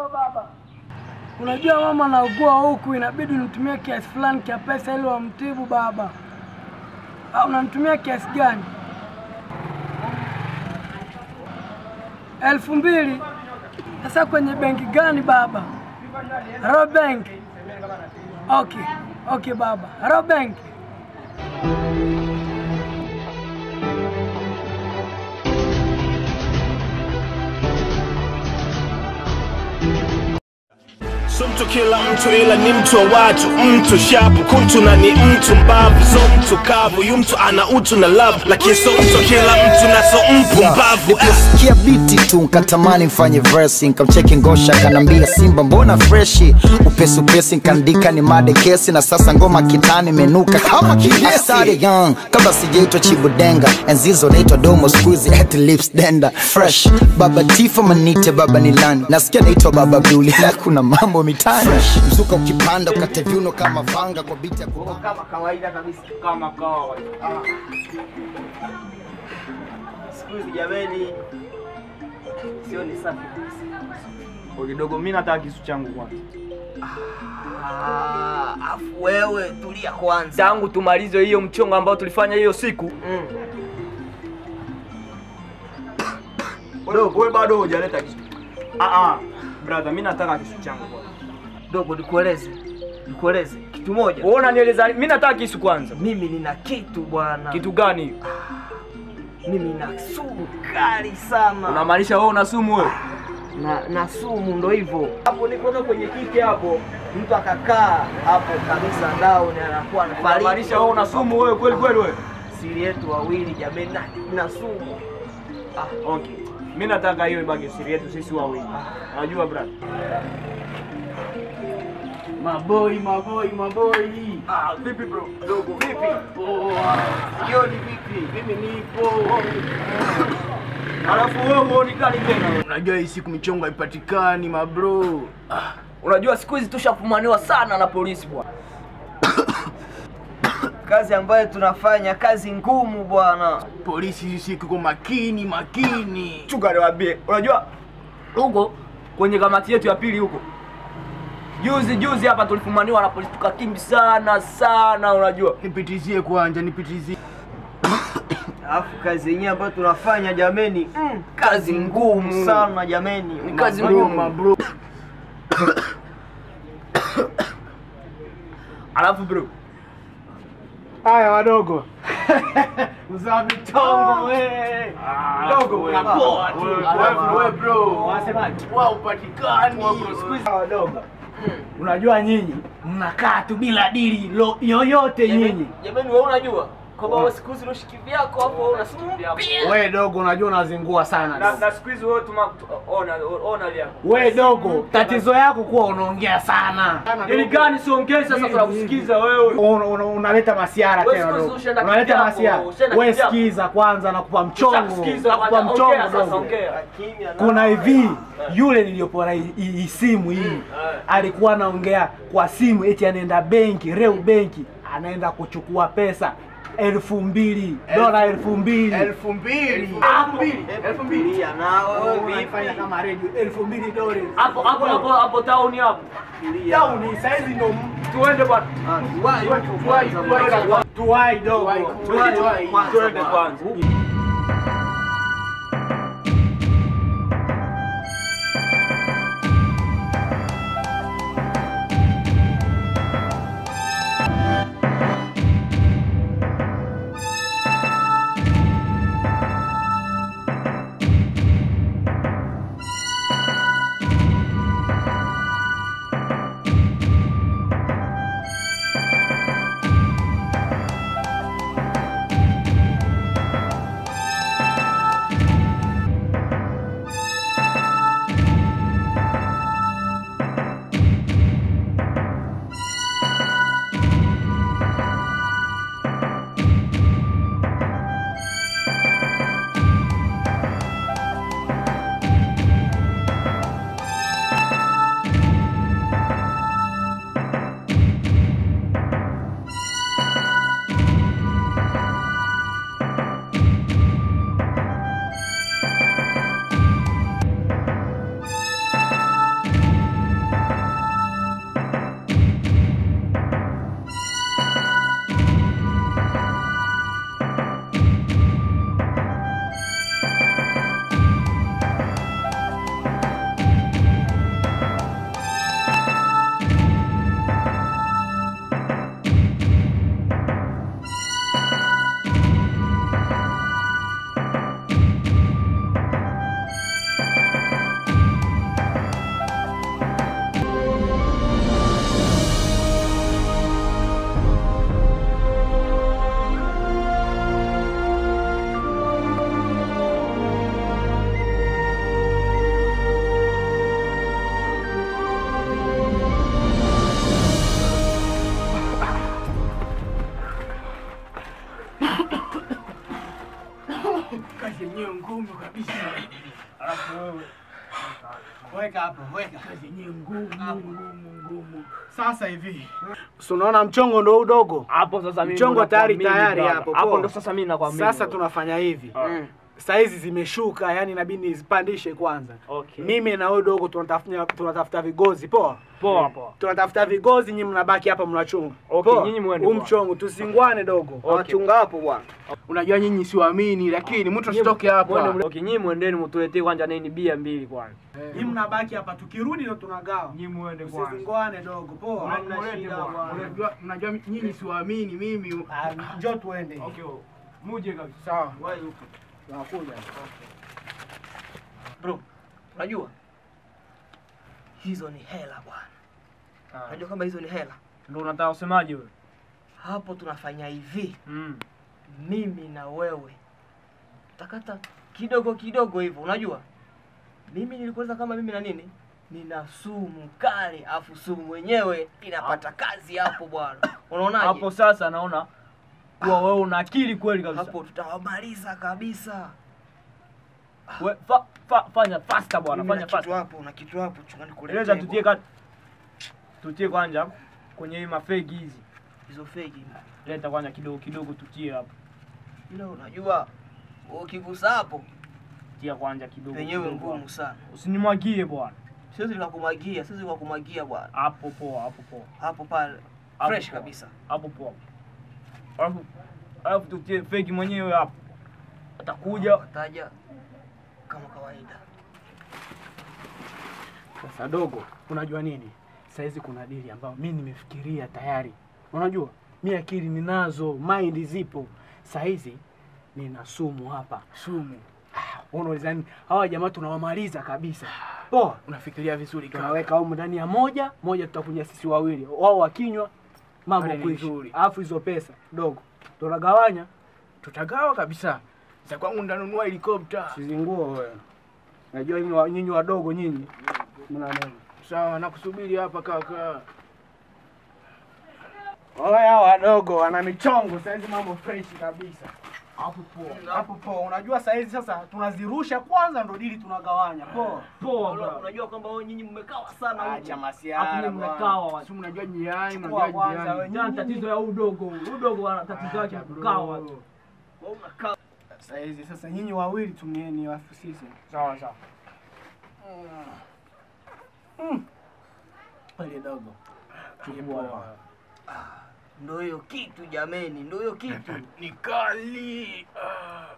Halo baba, unajua mama anaugua huku, inabidi nitumie kiasi fulani cha pesa ili wamtibu baba. Ah, unanitumia kiasi gani? elfu mbili. Sasa kwenye benki gani baba? Royal Bank. Okay, okay baba, Royal Bank. So mtu kila mtu ila ni mtu wa watu, mtu shapu kuntu na ni mtu mbavu, so mtu kavu, yu mtu ana utu na love, lakini so mtu kila mtu na so mpumbavu. Ah. Niliposikia biti tu nkatamani mfanye verse, nkamcheki ngosha kanambia Simba mbona freshi, upesi upesi nkaandika ni made kesi, na sasa ngoma kitani menuka kama kidesi. I started young kabla sijaitwa chibudenga, enzizo naitwa domo squeezy at lips denda fresh. Baba Tifa manite baba nilani, nasikia naitwa baba Buli na kuna mambo mitani mzuka ukipanda ukate viuno kama vanga kwa biti ya kubanga. kama kawaida kabisa, kama kawaida. Siku hizi jameni, sio ni safi kabisa. kidogo mi nataka kisu changu kwanza Ah, afu wewe tulia kwanza. tangu tumalize hiyo mchongo ambao tulifanya hiyo siku Mm. wewe bado hujaleta kisu ah ah brother mi nataka kisu changu kwanza Dogo, nikueleze nikueleze kitu moja. wewe unanieleza mi nataka kisu kwanza Mimi nina kitu bwana, kitu gani mimi na sumu kali sana unamaanisha wewe una sumu wewe na, na sumu ndo hivyo hapo nikoka kwenye kiti hapo mtu akakaa hapo kabisa down anakuwa anafariki unamaanisha wewe una sumu wewe kweli kweli wewe siri yetu wawili jameni na, na sumu ah okay mi nataka hiyo ibaki siri yetu sisi wawili unajua brother Maboi, maboi, maboi. ah vipi bro dogo vipi hiyo ni vipi Mimi nipo. alafu wewe huoni kali tena wewe. Unajua hii siku michongo haipatikani mabro. unajua siku hizi tushafumaniwa sana na polisi bwana kazi ambayo tunafanya kazi ngumu bwana Polisi hii siku iko makini, makini. chunga niwaambie unajua huko kwenye kamati yetu ya pili huko juzi juzi hapa tulifumaniwa na polisi tukakimbi sana sana unajua Nipitizie kwanza, nipitizie. alafu kazi yenyewe ambayo tunafanya jameni mm, kazi ngumu sana jameni Ni kazi Mabro, ngumu mabro. alafu bro Haya wadogo. Uzaa mitongo we. Dogo unapoa tu. Wewe wewe bro, wasemaje? Wao upatikani. Siku hizi wadogo. Unajua nyinyi mnakaa tu bila dili lo- yoyote nyinyi. jameni wewe unajua kwamba wewe siku hizi unoshiki vyako hapo una sumu pia We dogo, unajua unazingua sana. na, na siku hizi wewe tuma tu- ona ona lia We dogo, tatizo yako kuwa unaongea sana. ili gani siongee sasa tunakusikiza wewe Una- una- unaleta masiara Wewe tena siku hizi dogo. ushaenda Unaleta kivyako, masiara. ushaenda We kivyako. sikiza kwanza, nakupa mchongo, Ushakusikiza, nakupa kwanza, ongea mchongo sasa, dogo. ongea. kimya na- Kuna hivi yule niliyopona hii- hii simu hii alikuwa anaongea kwa simu eti anaenda benki, Reu benki, anaenda kuchukua pesa elfu mbili dola elfu mbili elfu mbili elfu mbili Tulia na wewe unaifanya vipi kama redio elfu mbili dola hapo hapo hapo hapo tauni hapo tauni saizi ndo tuende bwana Ah, tuwai huko kwanza bwana. tuwai dogo Tuwai kwanza tuende bwana. kwanza Kazi yenyewe ngumu kabisa. Alafu wewe weka hapo, weka. Kazi yenyewe ngumu ngumu ngumu. Sasa hivi. Si unaona mchongo ndo udogo? Hapo sasa mimi Mchongo ndo tayari nakuamini, tayari brother. hapo, Hapo poa. ndo sasa mimi nakwamini. Sasa wewe. tunafanya hivi. Ah. Saizi zimeshuka, yani inabidi nizipandishe kwanza. Okay. Mimi na wewe dogo tunatafuta tunatafuta vigozi, poa. Poa poa. Tunatafuta vigozi, nyinyi mnabaki hapa mnachunga. Okay, Poa. nyinyi mwende Huu bwana. mchongo tusingwane dogo. Wachunga hapo bwana. Unajua nyinyi siwaamini, lakini mtu asitoke hapa. Mwende mle- Okay, nyinyi mwendeni mtuletee kwanza nini bia mbili kwanza. Nyinyi mnabaki hapa, tukirudi ndo tunagawa. Nyinyi mwende Msizingwane dogo, poa. Hamna shida bwana. Unajua mnajua nyinyi siwaamini mimi. Njoo tuende. Okay. Muje kabisa. Sawa. Wewe huko. Tunakuja. Bro, unajua hizo ni hela bwana. Unajua kama hizo ni hela. Ndio unataka usemaje wewe? Hapo tunafanya hivi, Mm. mimi na wewe takata kidogo kidogo hivyo, unajua mimi nilikueleza kama mimi na nini nina sumu kali, afu sumu wenyewe inapata kazi hapo bwana. Unaonaje? Hapo sasa naona kuwa wewe una akili kweli kabisa. hapo tutawamaliza kabisa. We, fa, fa, fanya faster bwana, Mimi na fanya kitu faster. hapo na kitu hapo, chunga nikuletee. Eleza tutie bwana. ka tutie kwanza kwenye hii mafegi hizi. hizo feki. Leta kwanza kidogo kidogo tutie hapo. Ila unajua ukigusa hapo Tia kwanza kidogo. penyewe kidogo ngumu hapo. sana. Usinimwagie bwana. Siwezi nikakumwagia, siwezi nikakumwagia bwana. Hapo poa, hapo poa. Hapo pale Hapo fresh poa. kabisa. Hapo poa. Alafu alafu tutie fegi mwenyewe hapo. Atakuja Taja kama kawaida. Sasa dogo, unajua nini? Saizi kuna dili ambayo mi nimefikiria tayari. Unajua, mi akili ninazo, mind zipo. Saizi nina sumu hapa. Sumu. Unauliza nini? Hawa jamaa tunawamaliza kabisa. Poa, unafikiria vizuri kaka. Tunaweka humu ndani ya moja, moja tutakunywa sisi wawili. Wao wakinywa mambo Pale ni kuishi. nzuri. Alafu hizo pesa dogo tunagawanya. tutagawa kabisa. Za kwangu ndanunua helikopta. Sizinguo wewe. Najua nyinyi wa- nyinyi wadogo nyinyi. Mna neno. Sawa, nakusubiri hapa kaka. Oya wadogo wana michongo saizi, mambo fresh kabisa. Hapo poa, hapo poa. Unajua saizi sasa tunazirusha kwanza, ndo dili tunagawanya. Poa poa Unajua- bwana. Unajua kwamba wewe nyinyi mmekawa sana huko. acha Hapo masiara ni mmekawa Si mnajua jiani, Chukua mnajua kwanza jiani. wewe. Jana tatizo ya udogo. Udogo ana tatizo yake kukawa. Wewe unakaa saizi. Sasa nyinyi wawili tumieni, alafu sisi Sawa sawa. pale dogo Chukua. ndio hiyo kitu jameni, ndio hiyo kitu. Ni kali. Ah.